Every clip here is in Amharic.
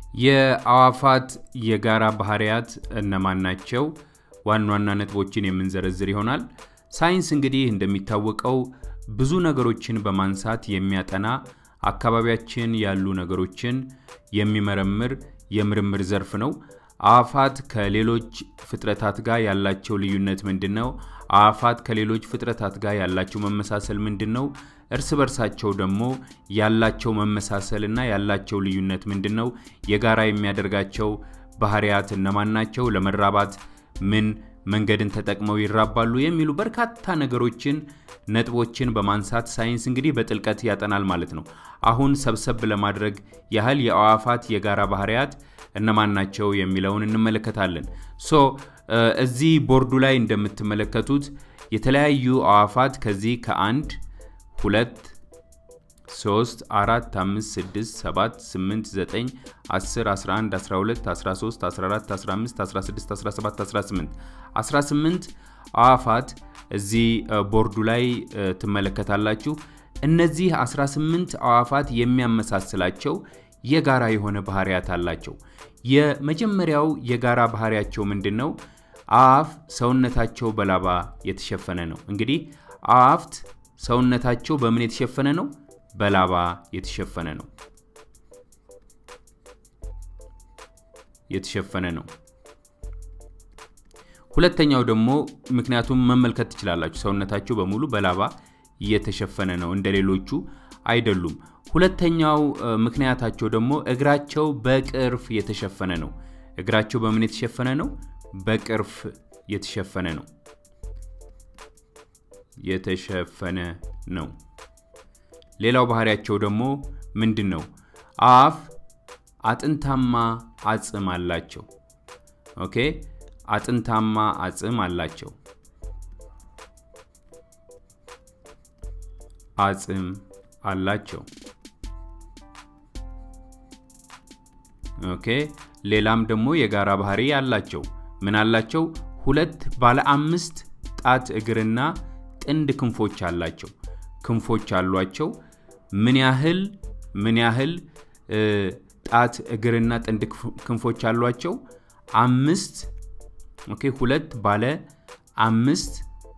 የአዕዋፋት የጋራ ባህሪያት እነማን ናቸው? ዋና ዋና ነጥቦችን የምንዘረዝር ይሆናል። ሳይንስ እንግዲህ እንደሚታወቀው ብዙ ነገሮችን በማንሳት የሚያጠና አካባቢያችን ያሉ ነገሮችን የሚመረምር የምርምር ዘርፍ ነው። አዕዋፋት ከሌሎች ፍጥረታት ጋር ያላቸው ልዩነት ምንድን ነው? አዕዋፋት ከሌሎች ፍጥረታት ጋር ያላቸው መመሳሰል ምንድን ነው? እርስ በርሳቸው ደግሞ ያላቸው መመሳሰል እና ያላቸው ልዩነት ምንድን ነው? የጋራ የሚያደርጋቸው ባህሪያት እነማን ናቸው? ለመራባት ምን መንገድን ተጠቅመው ይራባሉ? የሚሉ በርካታ ነገሮችን ነጥቦችን በማንሳት ሳይንስ እንግዲህ በጥልቀት ያጠናል ማለት ነው። አሁን ሰብሰብ ለማድረግ ያህል የአዕዋፋት የጋራ ባህሪያት እነማን ናቸው የሚለውን እንመለከታለን። ሶ እዚህ ቦርዱ ላይ እንደምትመለከቱት የተለያዩ አዕዋፋት ከዚህ ከአንድ ሁለት ሶስት አራት አምስት ስድስት ሰባት ስምንት ዘጠኝ አስር አስራ አንድ አስራ ሁለት አስራ ሶስት አስራ አራት አስራ አምስት አስራ ስድስት አስራ ሰባት አስራ ስምንት አስራ ስምንት አዕዋፋት እዚህ ቦርዱ ላይ ትመለከታላችሁ። እነዚህ 18 አዕዋፋት የሚያመሳስላቸው የጋራ የሆነ ባህሪያት አላቸው። የመጀመሪያው የጋራ ባህሪያቸው ምንድን ነው? አዕዋፍ ሰውነታቸው በላባ የተሸፈነ ነው። እንግዲህ አዕዋፍት ሰውነታቸው በምን የተሸፈነ ነው? በላባ የተሸፈነ ነው የተሸፈነ ነው። ሁለተኛው ደግሞ ምክንያቱም መመልከት ትችላላችሁ፣ ሰውነታቸው በሙሉ በላባ እየተሸፈነ ነው፣ እንደ ሌሎቹ አይደሉም። ሁለተኛው ምክንያታቸው ደግሞ እግራቸው በቅርፍ የተሸፈነ ነው። እግራቸው በምን የተሸፈነ ነው? በቅርፍ የተሸፈነ ነው የተሸፈነ ነው። ሌላው ባህሪያቸው ደግሞ ምንድን ነው? አዕዋፍ አጥንታማ አጽም አላቸው። ኦኬ አጥንታማ አጽም አላቸው። አጽም አላቸው። ኦኬ ሌላም ደግሞ የጋራ ባህሪ አላቸው። ምን አላቸው? ሁለት ባለ አምስት ጣት እግርና ጥንድ ክንፎች አላቸው። ክንፎች አሏቸው። ምን ያህል ምን ያህል ጣት እግርና ጥንድ ክንፎች አሏቸው? አምስት ኦኬ ሁለት ባለ አምስት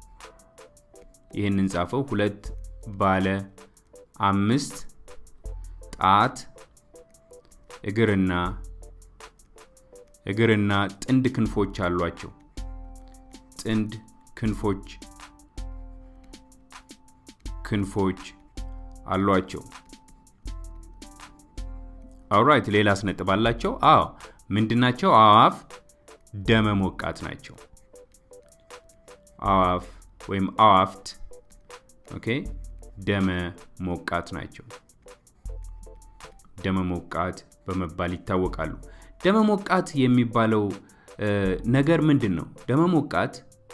ይህንን ጻፈው። ሁለት ባለ አምስት ጣት እግርና እግርና ጥንድ ክንፎች አሏቸው። ጥንድ ክንፎች ክንፎች አሏቸው። አውራይት ሌላስ ነጥብ አላቸው? አዎ ምንድናቸው? አዕዋፍ ደመ ሞቃት ናቸው። አዕዋፍ ወይም አዕዋፍት ኦኬ ደመ ሞቃት ናቸው። ደመ ሞቃት በመባል ይታወቃሉ። ደመ ሞቃት የሚባለው ነገር ምንድን ነው? ደመ ሞቃት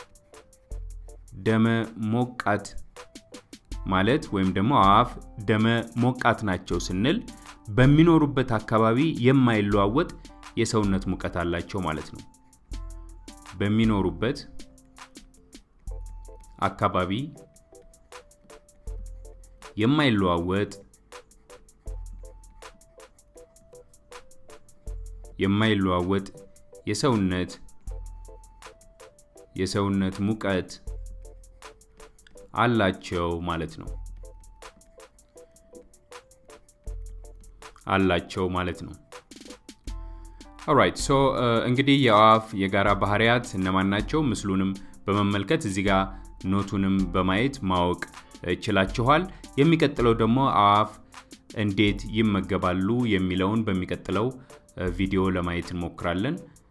ደመ ሞቃት ማለት ወይም ደግሞ አዕዋፍ ደመ ሞቃት ናቸው ስንል በሚኖሩበት አካባቢ የማይለዋወጥ የሰውነት ሙቀት አላቸው ማለት ነው። በሚኖሩበት አካባቢ የማይለዋወጥ የማይለዋወጥ የሰውነት የሰውነት ሙቀት አላቸው ማለት ነው አላቸው ማለት ነው። ኦራይት ሶ እንግዲህ የአዕዋፍ የጋራ ባህሪያት እነማን ናቸው? ምስሉንም በመመልከት እዚህ ጋር ኖቱንም በማየት ማወቅ ችላችኋል። የሚቀጥለው ደግሞ አዕዋፍ እንዴት ይመገባሉ የሚለውን በሚቀጥለው ቪዲዮ ለማየት እንሞክራለን።